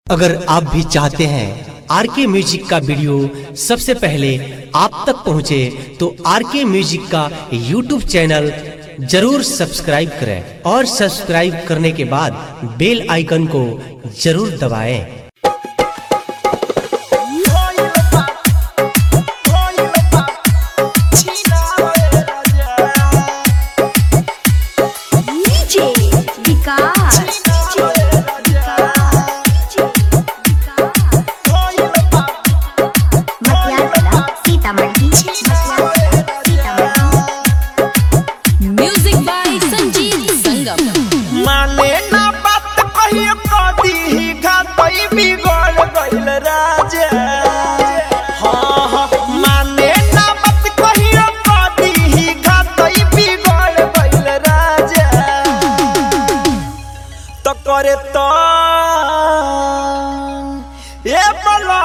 अगर आप भी चाहते हैं आर के म्यूजिक का वीडियो सबसे पहले आप तक पहुंचे तो आर के म्यूजिक का यूट्यूब चैनल जरूर सब्सक्राइब करें और सब्सक्राइब करने के बाद बेल आइकन को जरूर दबाएं। DJ विकास मटियार कला सीतामढ़ी मटियार कला सीतामढ़ी म्यूजिक बाय संजीव संगम माने ना बात कहियो कदी ही घातई बिगड़ गइल राजा हाँ हाँ माने ना बात कहियो कदी ही घातई बिगड़ गइल राजा तो करे तो ए बला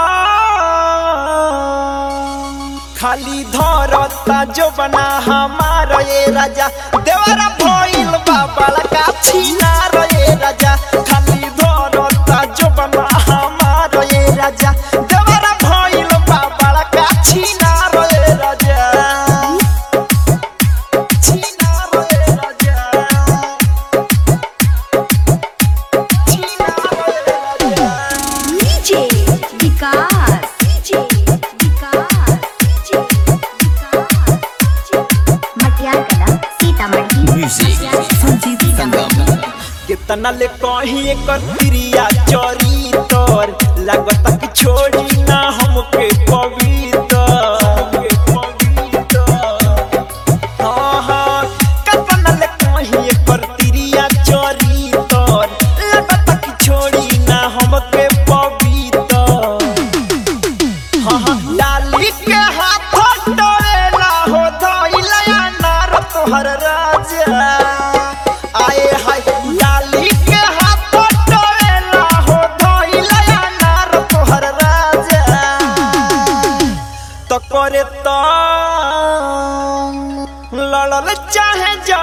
खाली धरता जो बना हमारा ये राजा देवरा भइल बाबा का छीना रे राजा खाली धरता जो बना हमारा ये राजा देवरा भइल बाबा का छीना रे राजा छीना रे राजा छीना रे राजा DJ विकास DJ विकास DJ विकास मटियार कला सीतामढ़ी संजीव संगम कितना ले कही एकर प्रिया चोरी तोर लागत कि छोड़ी ना हमके पवित्र हाँ हाँ कितना ले कही एकर प्रिया चोरी तोर लागत कि छोड़ी ना हमके पवित्र हाँ हाँ डाली के हाथ डोरेला हो धइला नार तोहर राजा आए हाय डाली के हाथ डोरेला हो धइला नार तोहर राजा तो करे तो लड़ल चाहे जा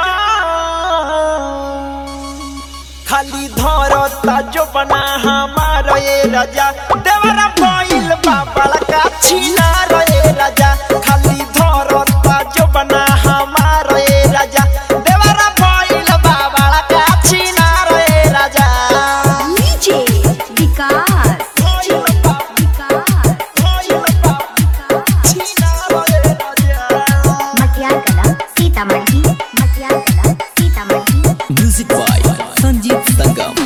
खाली धरता जो बना हमारा ये राजा देवरा भइल बाबा का छीना रे राजा खाली धरता जो बना हमारा ये राजा देवरा भइल बाबा का छीना रे राजा DJ विकास भइल बाबा विकास भइल बाबा छीना रे राजा मटियार कला सीतामढ़ी मटियार कला सीतामढ़ी म्यूजिक बाय संजीव संगम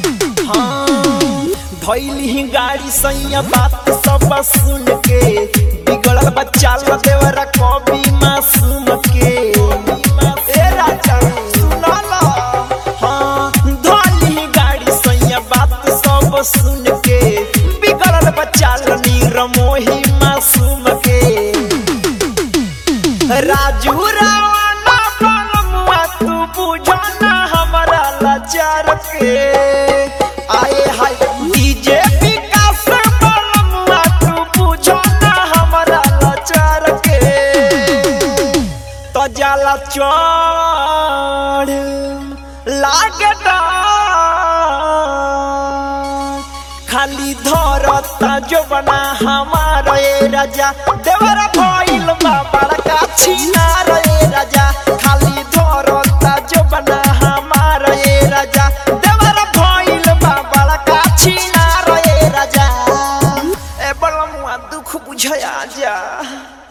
धैली गाड़ी सैया बात सब सुन के बिगड़ल बच्चा ल देवरा कभी मासूम के ए राजा सुना ला हाँ धैली गाड़ी सैया बात सब सुन के बिगड़ल बच्चा ल नीरमोही मासूम के राजू रावणा बनमुआ तू बुझो ना हमारा लाचार के आए हाय डीजे विकास बनमुआ तू बुझो ना हमारा लाचार के तो जाला चढ़ लागे डार। खाली धरता जो बना हमारा ये राजा देवरा भइल बाबा का छीना रे राजा खाली धरता जो बना हमारा ये राजा देवरा भइल बाबा का छीना रे राजा ए बलमुआ दुख बुझया जा